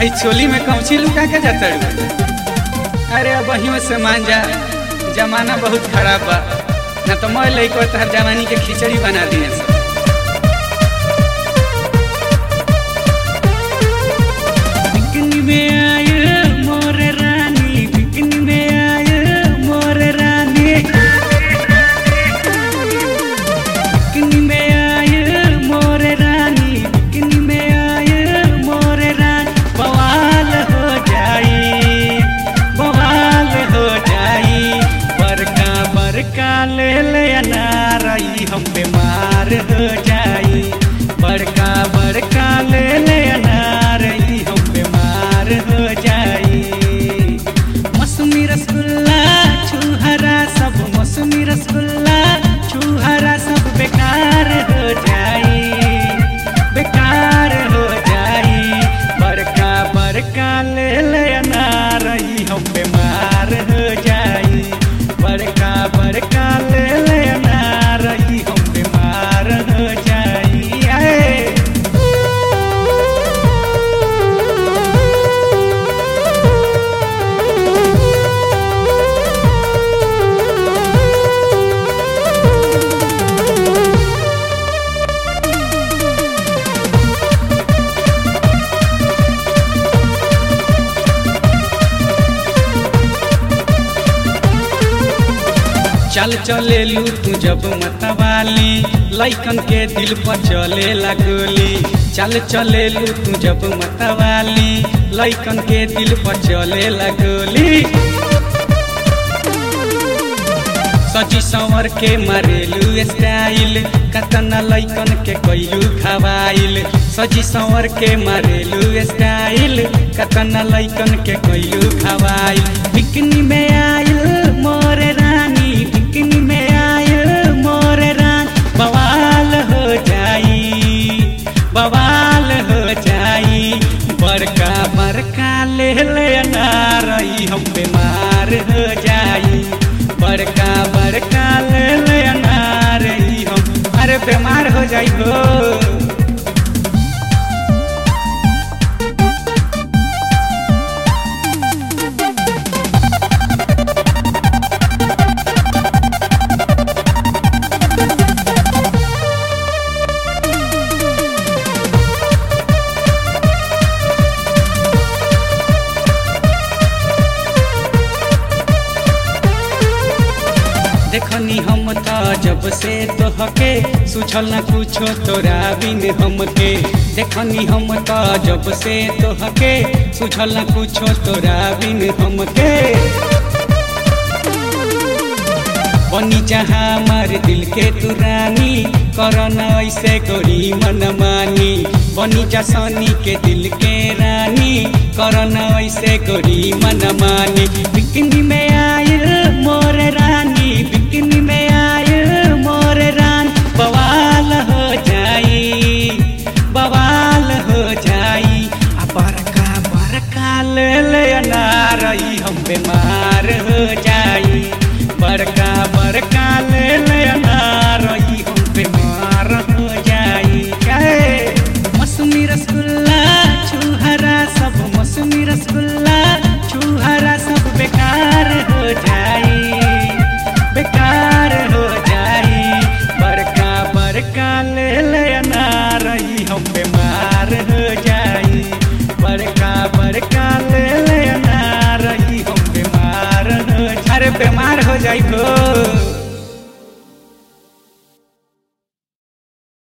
आई चोली में कौची लुका के जाता अरे अब वही में से मान जा जमाना बहुत खराब बा ना तो मैं लइको तहर जवानी के खिचड़ी बना दिए सब बिकनी में आए मोर रानी बिकनी में आए मोर रानी बिकनी में आए मोर रानी बिकनी में आए मोर रानी बवाल हो जाई बवाल हो जाई बरका बरका ले ले अनारई हम बीमार हो जाई बड़का बड़का ले ले अनारई हम बीमार हो जाई मौसमी रसगुल्ला छुहरा सब मौसमी रसगुल्ला छुहरा सब बेकार हो जाई बेकार हो जाई बड़का बड़का ले ले अनारई हम बीमार हो जाई बड़का बड़का ले ले अनारई हम बीमार हो जाई आए चल चले लू तू जब मतवाली लैकन के दिल पर चले लगोली चल चले लू तू जब मतवाली लैकन के दिल पर चले लगोली सजी संवर के मारेलू स्टाइल कतना लैकन के कैलू खवाइल सजी संवर के मारेलू स्टाइल कतना लैकन के कैलू खवाइल बिकनी में आइल मोर रानी बिकनी में आइल मोर रान बवाल हो जाई बवाल हो जाई बड़का बड़का ले ले अनारई हम बीमार हो जाई बड़का बड़का ले ले अनारई हम अरे बीमार हो जाई हो देखनी हम त जब से तोहके सुझल न कुछो तोरा बिन हमके देखनी हम त जब से तोहके सुझल न कुछो तोरा बिन हमके बनी जहाँ हमार दिल के तू रानी करन ऐसे गोरी मन मानी बनी जा सनी के दिल के रानी करन ऐसे गोरी मन मानी बिकनी में आयल मोर रानी बिकनी में आयल मोर रान बवाल हो जाई बवाल हो जाई आ बड़का बड़का ले ले अनारई हम बीमार हो जाई बड़का बड़का ले ले अनारई हम बीमार हो जाई काहे मौसमी रसगुल्ला छुहरा सब मौसमी रसगुल्ला छुहरा सब बेकार हो जाई बेकार हो जाई बड़का बड़का ले ले अनारई हम बीमार हो जाई बड़का बड़का ले ले अनारई हम बीमार हो अरे बीमार हो जाई हो